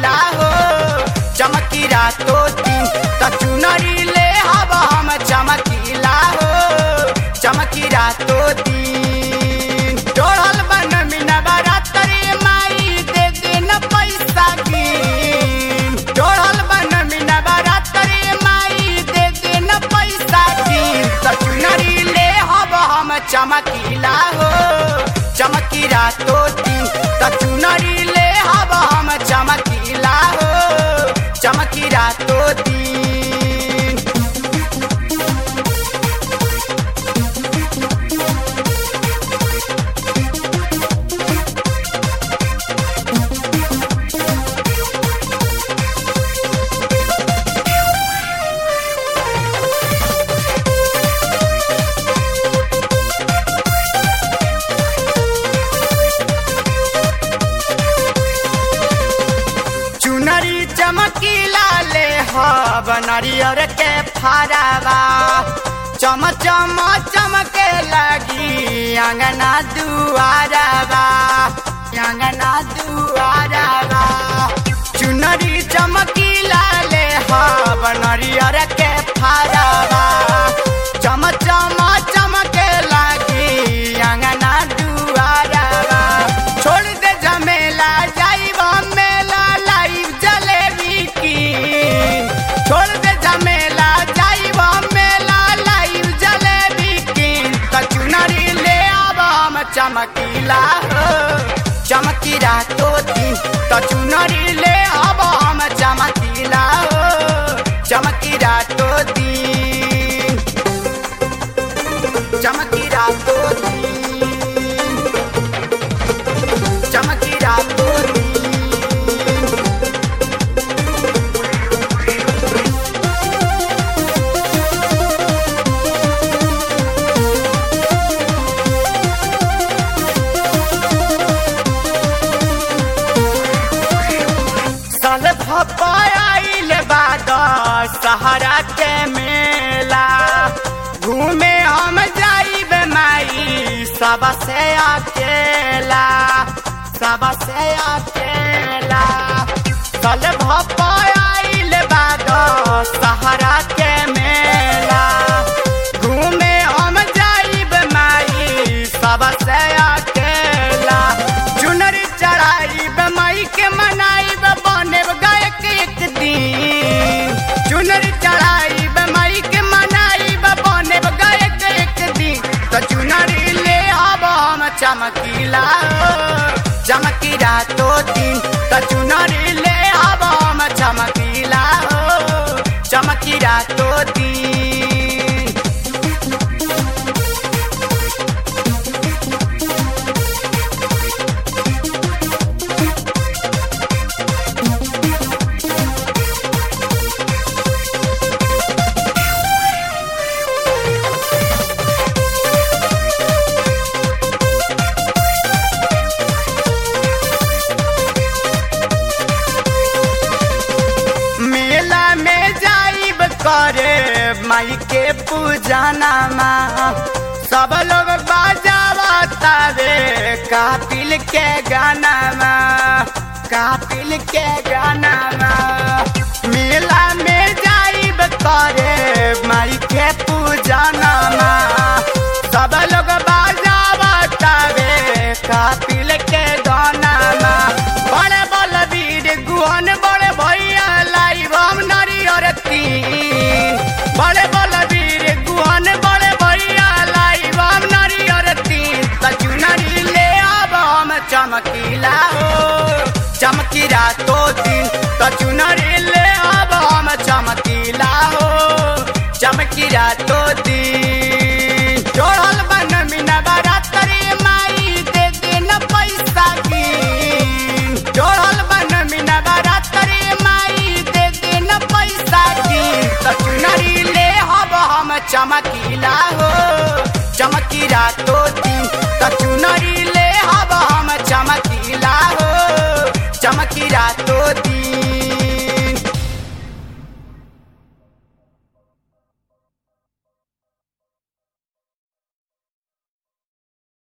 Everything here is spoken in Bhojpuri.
चमकीला हो चमकी रातो दिन त चुनरी ले हब हम चमकीला हो चमकी रातो दिन जोड़ल बन मिना बरातरी माई दे दिन पैसा गिन जोड़ल बन मिना बरातरी माई दे दिन पैसा गिन त चुनरी ले हब हम चमकीला हो चमकी रातो दिन त चुनरी ले हब हम चमकीला हो चमकी रातो दिन चुनरी चमकीला ले हब नरियर के फरावा चम चम चमके लगी अंगना दुआरवा अंगना दुआरवा चुनरी चमकीला ले हब नरियर के फरावा चम चम चमके लगी अंगना दुआरवा छोड़ दे झमेला जाइब मेला लाइव जलेबी की छोड़ दे झमेला जाइब मेला लाइव जलेबी की कचुनरी ले आब हम चमकीला हो चमकी रातो दिन कचुनरी ले आब हम चमकीला हो चमकी रातो दिन चमकी रातो दिन चमकी रातो दिन साल भपाइल बाद सहारा के मेला घूमे हम जाइब माई सब से अकेला सब से अकेला साल भपाइल बाद सहारा के मेला घूमे हम जाइब माई सब से अकेला चुनरी चढ़ाइब माई के मनाइब बनेब गायक एक दिन चुनरी चढ़ाइब माई के मनाइब बनेब गायक एक दिन तो चुनरी ले आब हम चमकीला हो, चमकी रातो दिन तो चुनरी ले आब हम चमकीला हो चमकी रातो दिन मेला में जाइब करे माई के पूजाना माँ सब लोग बाजावा तावे कापिल के गाना माँ कापिल के गाना माँ मेला में जाइब करे माई के पूजाना माँ सब लोग बाजावा तावे कापिल के गाना माँ बड़े बलवीर गुहन बड़े भैया लाइव हम नारियर तीन बड़े बलवीर गुहन बड़े भैया लाइव हम नारियर तीन कचुनरी ले आब हम चमकीला हो चमकी रातो दिन कचुनरी ले आब हम चमकीला हो चमकी रातो दिन जोड़ल बन मिना बरातरी माई दे दिन पैसा गिन जोड़ल बन मिना बरातरी माई दे दिन पैसा गिन त चुनरी ले हब हम चमकीला हो चमकी रातो दिन त चुनरी ले हब हम चमकीला हो चमकी रातो दिन